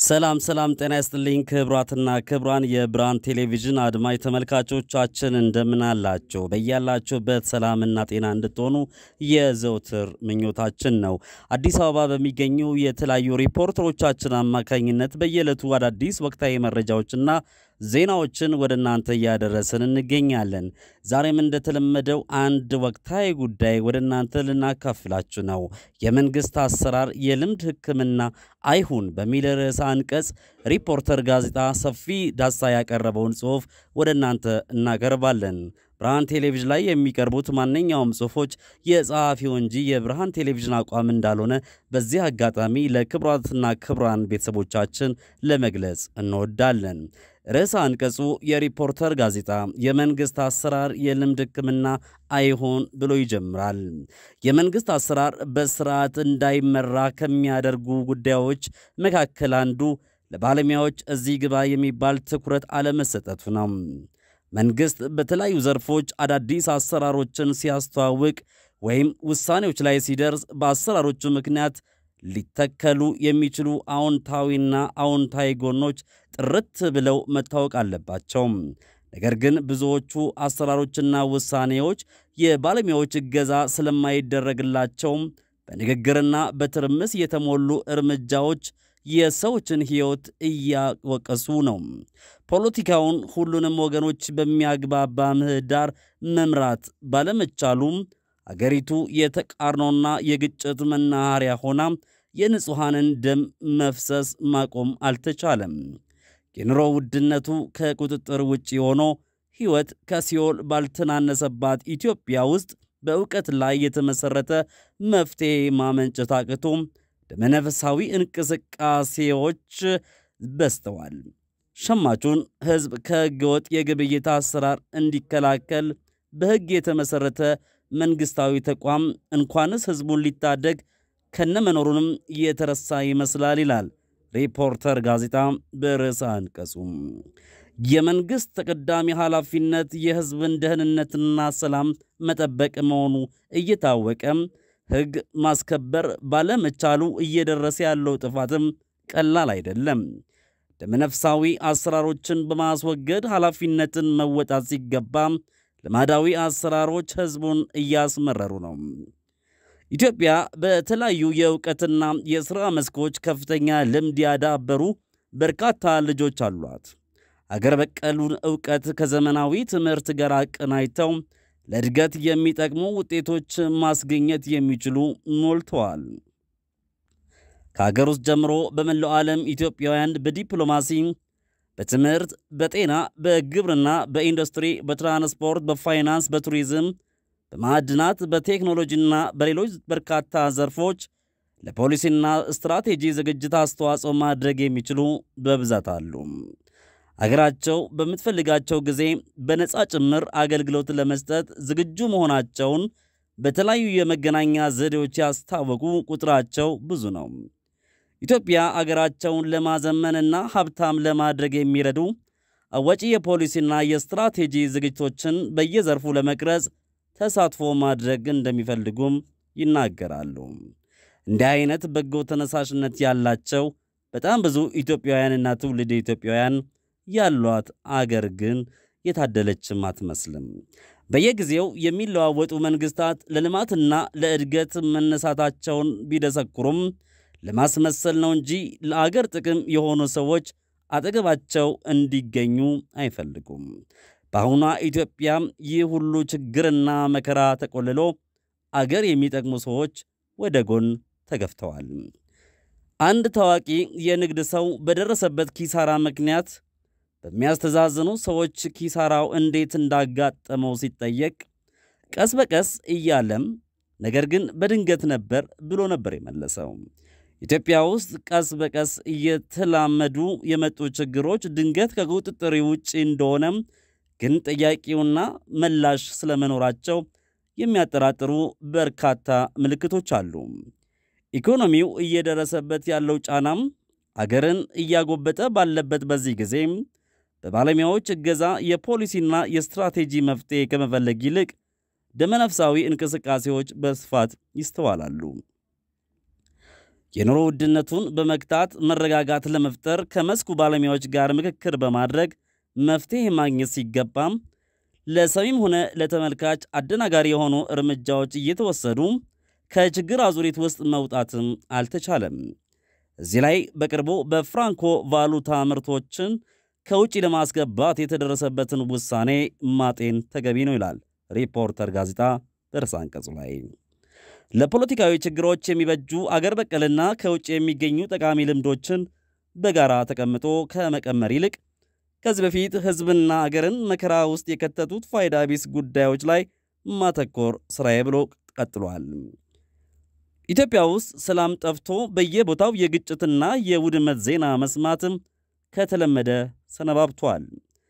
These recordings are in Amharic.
ሰላም ሰላም፣ ጤና ይስጥልኝ ክብሯትና ክብሯን የብርሃን ቴሌቪዥን አድማጭ ተመልካቾቻችን እንደምን አላችሁ? በያላችሁበት ሰላምና ጤና እንድትሆኑ የዘውትር ምኞታችን ነው። አዲስ አበባ በሚገኙ የተለያዩ ሪፖርተሮቻችን አማካኝነት በየዕለቱ አዳዲስ ወቅታዊ መረጃዎችና ዜናዎችን ወደ እናንተ እያደረስን እንገኛለን። ዛሬም እንደተለመደው አንድ ወቅታዊ ጉዳይ ወደ እናንተ ልናካፍላችሁ ነው። የመንግሥት አሰራር የልምድ ሕክምና አይሁን በሚል ርዕሰ አንቀጽ ሪፖርተር ጋዜጣ ሰፊ ዳሳ ያቀረበውን ጽሑፍ ወደ እናንተ እናቀርባለን። ብርሃን ቴሌቪዥን ላይ የሚቀርቡት ማንኛውም ጽሑፎች የጸሐፊው እንጂ የብርሃን ቴሌቪዥን አቋም እንዳልሆነ በዚህ አጋጣሚ ለክቡራትና ክቡራን ቤተሰቦቻችን ለመግለጽ እንወዳለን። ርዕሰ አንቀጹ የሪፖርተር ጋዜጣ የመንግሥት አሰራር የልምድ ሕክምና አይሆን ብሎ ይጀምራል። የመንግሥት አሰራር በስርዓት እንዳይመራ ከሚያደርጉ ጉዳዮች መካከል አንዱ ለባለሙያዎች እዚህ ግባ የሚባል ትኩረት አለመሰጠቱ ነው። መንግሥት በተለያዩ ዘርፎች አዳዲስ አሰራሮችን ሲያስተዋውቅ ወይም ውሳኔዎች ላይ ሲደርስ በአሰራሮቹ ምክንያት ሊተከሉ የሚችሉ አዎንታዊና አዎንታዊ ጎኖች ጥርት ብለው መታወቅ አለባቸው። ነገር ግን ብዙዎቹ አሰራሮችና ውሳኔዎች የባለሙያዎች እገዛ ስለማይደረግላቸው በንግግርና በትርምስ የተሞሉ እርምጃዎች የሰዎችን ሕይወት እያወቀሱ ነው። ፖለቲካውን ሁሉንም ወገኖች በሚያግባባ ምህዳር መምራት ባለመቻሉም አገሪቱ የተቃርኖና የግጭት መናኸሪያ ሆና የንጹሐንን ደም መፍሰስ ማቆም አልተቻለም። የኑሮ ውድነቱ ከቁጥጥር ውጭ ሆኖ ሕይወት ከሲኦል ባልተናነሰባት ኢትዮጵያ ውስጥ በእውቀት ላይ የተመሠረተ መፍትሔ ማመንጨት አቅቶ ደመነፍሳዊ እንቅስቃሴዎች በዝተዋል። ሸማቹን ሕዝብ ከሕገወጥ የግብይት አሰራር እንዲከላከል በሕግ የተመሠረተ መንግሥታዊ ተቋም እንኳንስ ሕዝቡን ሊታደግ ከነመኖሩንም የተረሳ ይመስላል ይላል ሪፖርተር ጋዜጣ በርዕሰ አንቀጹ። የመንግሥት ተቀዳሚ ኃላፊነት የሕዝብን ደህንነትና ሰላም መጠበቅ መሆኑ እየታወቀ ሕግ ማስከበር ባለመቻሉ እየደረሰ ያለው ጥፋትም ቀላል አይደለም። ደመነፍሳዊ አሰራሮችን በማስወገድ ኃላፊነትን መወጣት ሲገባ ልማዳዊ አሰራሮች ሕዝቡን እያስመረሩ ነው። ኢትዮጵያ በተለያዩ የእውቀትና የሥራ መስኮች ከፍተኛ ልምድ ያዳበሩ በርካታ ልጆች አሏት። አገር በቀሉን ዕውቀት ከዘመናዊ ትምህርት ጋር አቀናጅተው ለእድገት የሚጠቅሙ ውጤቶች ማስገኘት የሚችሉ ሞልተዋል። ከአገር ውስጥ ጀምሮ በመላው ዓለም ኢትዮጵያውያን በዲፕሎማሲ፣ በትምህርት፣ በጤና፣ በግብርና፣ በኢንዱስትሪ፣ በትራንስፖርት፣ በፋይናንስ፣ በቱሪዝም፣ በማዕድናት፣ በቴክኖሎጂና በሌሎች በርካታ ዘርፎች ለፖሊሲና ስትራቴጂ ዝግጅት አስተዋጽኦ ማድረግ የሚችሉ በብዛት አሉ። አገራቸው በምትፈልጋቸው ጊዜ በነፃ ጭምር አገልግሎት ለመስጠት ዝግጁ መሆናቸውን በተለያዩ የመገናኛ ዘዴዎች ያስታወቁ ቁጥራቸው ብዙ ነው። ኢትዮጵያ አገራቸውን ለማዘመንና ሀብታም ለማድረግ የሚረዱ አዋጪ የፖሊሲና የስትራቴጂ ዝግጅቶችን በየዘርፉ ለመቅረጽ ተሳትፎ ማድረግ እንደሚፈልጉም ይናገራሉ። እንዲህ አይነት በጎ ተነሳሽነት ያላቸው በጣም ብዙ ኢትዮጵያውያንና ትውልድ ኢትዮጵያውያን ያሏት አገር ግን የታደለችም አትመስልም። በየጊዜው የሚለዋወጡ መንግስታት ለልማትና ለእድገት መነሳታቸውን ቢደሰኩሩም ለማስመሰል ነው እንጂ ለአገር ጥቅም የሆኑ ሰዎች አጠገባቸው እንዲገኙ አይፈልጉም። በአሁኗ ኢትዮጵያ ይህ ሁሉ ችግርና መከራ ተቆልሎ አገር የሚጠቅሙ ሰዎች ወደ ጎን ተገፍተዋል። አንድ ታዋቂ የንግድ ሰው በደረሰበት ኪሳራ ምክንያት በሚያስተዛዝኑ ሰዎች ኪሳራው እንዴት እንዳጋጠመው ሲጠየቅ ቀስ በቀስ እያለም ነገር ግን በድንገት ነበር ብሎ ነበር የመለሰው። ኢትዮጵያ ውስጥ ቀስ በቀስ እየተላመዱ የመጡ ችግሮች ድንገት ከቁጥጥር ውጭ እንደሆነም ግን ጠያቂውና መላሽ ስለመኖራቸው የሚያጠራጥሩ በርካታ ምልክቶች አሉ። ኢኮኖሚው እየደረሰበት ያለው ጫናም አገርን እያጎበጠ ባለበት በዚህ ጊዜ በባለሙያዎች እገዛ የፖሊሲና የስትራቴጂ መፍትሔ ከመፈለግ ይልቅ ደመነፍሳዊ እንቅስቃሴዎች በስፋት ይስተዋላሉ። የኑሮ ውድነቱን በመግታት መረጋጋት ለመፍጠር ከመስኩ ባለሙያዎች ጋር ምክክር በማድረግ መፍትሄ ማግኘት ሲገባም ለሰሚም ሆነ ለተመልካች አደናጋሪ የሆኑ እርምጃዎች እየተወሰዱ ከችግር አዙሪት ውስጥ መውጣትም አልተቻለም። እዚህ ላይ በቅርቡ በፍራንኮ ቫሉታ ምርቶችን ከውጭ ለማስገባት የተደረሰበትን ውሳኔ ማጤን ተገቢ ነው ይላል ሪፖርተር ጋዜጣ በርዕሰ አንቀጹ ላይ። ለፖለቲካዊ ችግሮች የሚበጁ አገር በቀልና ከውጭ የሚገኙ ጠቃሚ ልምዶችን በጋራ ተቀምጦ ከመቀመር ይልቅ ከዚህ በፊት ሕዝብና አገርን መከራ ውስጥ የከተቱት ፋይዳ ቢስ ጉዳዮች ላይ ማተኮር ስራዬ ብሎ ቀጥሏል። ኢትዮጵያ ውስጥ ሰላም ጠፍቶ በየቦታው የግጭትና የውድመት ዜና መስማትም ከተለመደ ሰነባብቷል።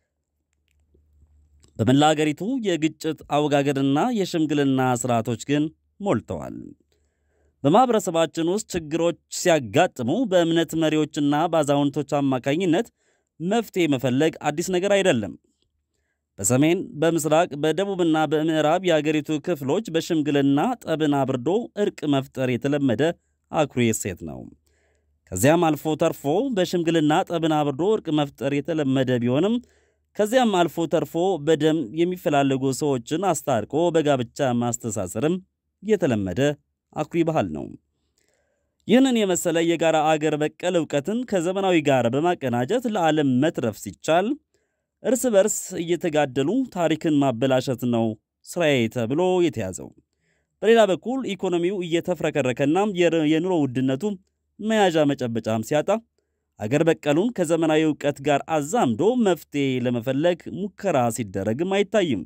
በመላ አገሪቱ የግጭት አወጋገድና የሽምግልና ስርዓቶች ግን ሞልተዋል። በማኅበረሰባችን ውስጥ ችግሮች ሲያጋጥሙ በእምነት መሪዎችና በአዛውንቶች አማካኝነት መፍትሄ መፈለግ አዲስ ነገር አይደለም። በሰሜን፣ በምስራቅ፣ በደቡብና በምዕራብ የአገሪቱ ክፍሎች በሽምግልና ጠብን አብርዶ እርቅ መፍጠር የተለመደ አኩሪ እሴት ነው። ከዚያም አልፎ ተርፎ በሽምግልና ጠብን አብርዶ እርቅ መፍጠር የተለመደ ቢሆንም ከዚያም አልፎ ተርፎ በደም የሚፈላለጉ ሰዎችን አስታርቆ በጋብቻ ማስተሳሰርም የተለመደ አኩሪ ባህል ነው። ይህንን የመሰለ የጋራ አገር በቀል እውቀትን ከዘመናዊ ጋር በማቀናጀት ለዓለም መትረፍ ሲቻል እርስ በርስ እየተጋደሉ ታሪክን ማበላሸት ነው ስራዬ ተብሎ የተያዘው። በሌላ በኩል ኢኮኖሚው እየተፍረከረከና የኑሮ ውድነቱ መያዣ መጨበጫም ሲያጣ አገር በቀሉን ከዘመናዊ እውቀት ጋር አዛምዶ መፍትሄ ለመፈለግ ሙከራ ሲደረግም አይታይም።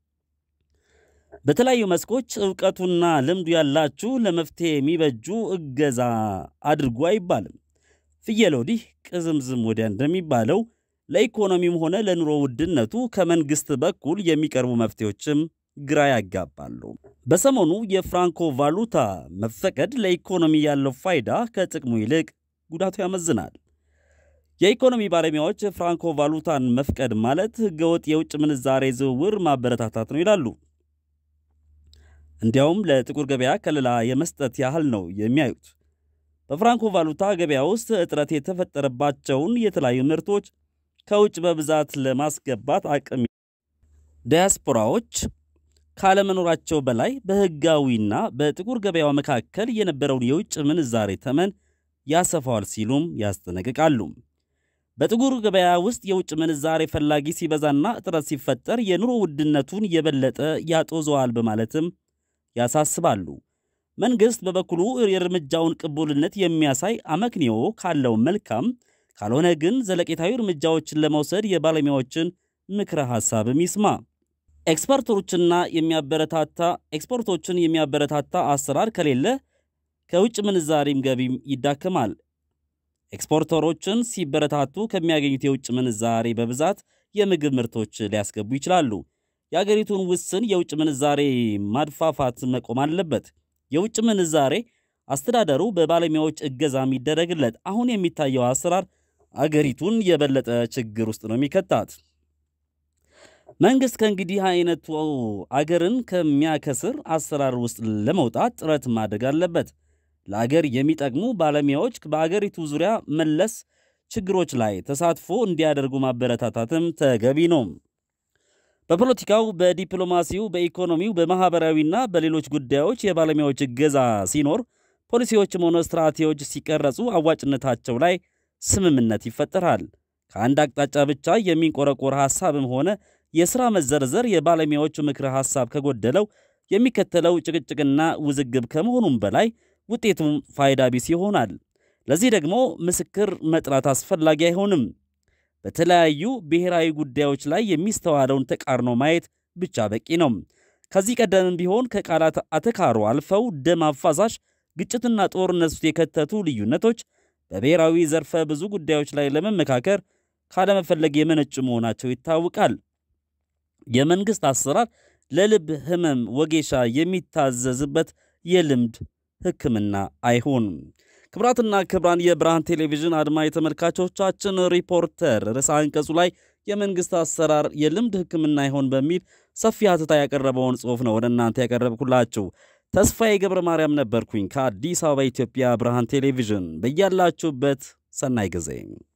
በተለያዩ መስኮች እውቀቱና ልምዱ ያላችሁ ለመፍትሄ የሚበጁ እገዛ አድርጉ አይባልም። ፍየል ወዲህ ቅዝምዝም ወዲያ እንደሚባለው ለኢኮኖሚም ሆነ ለኑሮ ውድነቱ ከመንግሥት በኩል የሚቀርቡ መፍትሄዎችም ግራ ያጋባሉ። በሰሞኑ የፍራንኮ ቫሉታ መፈቀድ ለኢኮኖሚ ያለው ፋይዳ ከጥቅሙ ይልቅ ጉዳቱ ያመዝናል። የኢኮኖሚ ባለሙያዎች ፍራንኮ ቫሉታን መፍቀድ ማለት ሕገወጥ የውጭ ምንዛሬ ዝውውር ማበረታታት ነው ይላሉ። እንዲያውም ለጥቁር ገበያ ከለላ የመስጠት ያህል ነው የሚያዩት። በፍራንኮ ቫሉታ ገበያ ውስጥ እጥረት የተፈጠረባቸውን የተለያዩ ምርቶች ከውጭ በብዛት ለማስገባት አቅም ዲያስፖራዎች ካለመኖራቸው በላይ በሕጋዊና በጥቁር ገበያው መካከል የነበረውን የውጭ ምንዛሬ ተመን ያሰፋዋል ሲሉም ያስጠነቅቃሉ። በጥቁር ገበያ ውስጥ የውጭ ምንዛሬ ፈላጊ ሲበዛና እጥረት ሲፈጠር የኑሮ ውድነቱን የበለጠ ያጦዘዋል በማለትም ያሳስባሉ። መንግሥት በበኩሉ የእርምጃውን ቅቡልነት የሚያሳይ አመክንዮ ካለው መልካም፣ ካልሆነ ግን ዘለቄታዊ እርምጃዎችን ለመውሰድ የባለሙያዎችን ምክረ ሐሳብም ይስማ። ኤክስፐርቶችና የሚያበረታታ ኤክስፖርቶችን የሚያበረታታ አሰራር ከሌለ ከውጭ ምንዛሬም ገቢም ይዳከማል። ኤክስፖርተሮችን ሲበረታቱ ከሚያገኙት የውጭ ምንዛሬ በብዛት የምግብ ምርቶች ሊያስገቡ ይችላሉ። የአገሪቱን ውስን የውጭ ምንዛሬ ማድፋፋት መቆም አለበት። የውጭ ምንዛሬ አስተዳደሩ በባለሙያዎች እገዛ የሚደረግለት። አሁን የሚታየው አሰራር አገሪቱን የበለጠ ችግር ውስጥ ነው የሚከታት። መንግሥት ከእንግዲህ አይነቱ አገርን ከሚያከስር አሰራር ውስጥ ለመውጣት ጥረት ማድረግ አለበት። ለአገር የሚጠቅሙ ባለሙያዎች በአገሪቱ ዙሪያ መለስ ችግሮች ላይ ተሳትፎ እንዲያደርጉ ማበረታታትም ተገቢ ነው። በፖለቲካው፣ በዲፕሎማሲው፣ በኢኮኖሚው፣ በማኅበራዊና በሌሎች ጉዳዮች የባለሙያዎች እገዛ ሲኖር ፖሊሲዎችም ሆነ ስትራቴጂዎች ሲቀረጹ አዋጭነታቸው ላይ ስምምነት ይፈጠራል። ከአንድ አቅጣጫ ብቻ የሚንቆረቆር ሐሳብም ሆነ የሥራ መዘርዘር የባለሙያዎቹ ምክረ ሐሳብ ከጎደለው የሚከተለው ጭቅጭቅና ውዝግብ ከመሆኑም በላይ ውጤቱም ፋይዳ ቢስ ይሆናል። ለዚህ ደግሞ ምስክር መጥራት አስፈላጊ አይሆንም። በተለያዩ ብሔራዊ ጉዳዮች ላይ የሚስተዋለውን ተቃርኖ ማየት ብቻ በቂ ነው። ከዚህ ቀደምም ቢሆን ከቃላት አተካሮ አልፈው ደም አፋሳሽ ግጭትና ጦርነት ውስጥ የከተቱ ልዩነቶች በብሔራዊ ዘርፈ ብዙ ጉዳዮች ላይ ለመመካከር ካለመፈለግ የመነጩ መሆናቸው ይታወቃል። የመንግሥት አሰራር ለልብ ሕመም ወጌሻ የሚታዘዝበት የልምድ ሕክምና አይሆንም። ክብራትና ክብራን የብርሃን ቴሌቪዥን አድማጭ ተመልካቾቻችን ሪፖርተር ርዕሰ አንቀጹ ላይ የመንግሥት አሰራር የልምድ ሕክምና አይሆን በሚል ሰፊ ሀተታ ያቀረበውን ጽሑፍ ነው ወደ እናንተ ያቀረብኩላችሁ። ተስፋዬ ገብረ ማርያም ነበርኩኝ ከአዲስ አበባ ኢትዮጵያ ብርሃን ቴሌቪዥን። በያላችሁበት ሰናይ ጊዜ